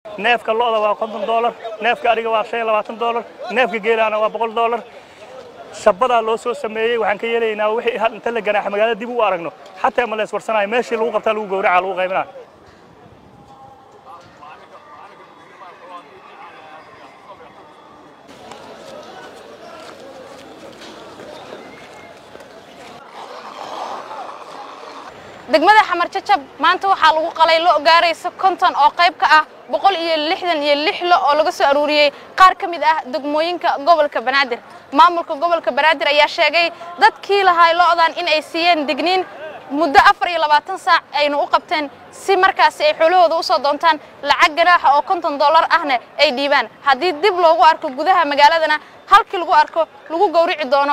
neefka lo'da waa konton doolar neefka ariga waa shan iyo labaatan doolar neefka geelaana waa boqol doolar shabadaa loo soo sameeyey waxaan ka yeelaynaa wixii hal inta la ganaaxa magaalada dib u aragno xataa ma lees warsanayo meeshii lagu qabtaa lagu gowraca lagu qaybinaa degmada xamar jajab maanta waxaa lagu qalay lo gaaraysa konton oo qayb ka ah boqol iyo lixdan iyo lix lo oo laga soo aruuriyey qaar ka mid ah degmooyinka gobolka banaadir maamulka gobolka banaadir ayaa sheegay dadkii lahaa lo'dan in ay siiyeen digniin muddo afar iyo labaatan saac ayna u qabteen si markaasi ay xoolahooda u soo doontaan lacag ganaaxa oo konton dollar ahna ay dhiibaan haddii dib loogu arko gudaha magaaladana halkii lagu arko lagu gowrici doono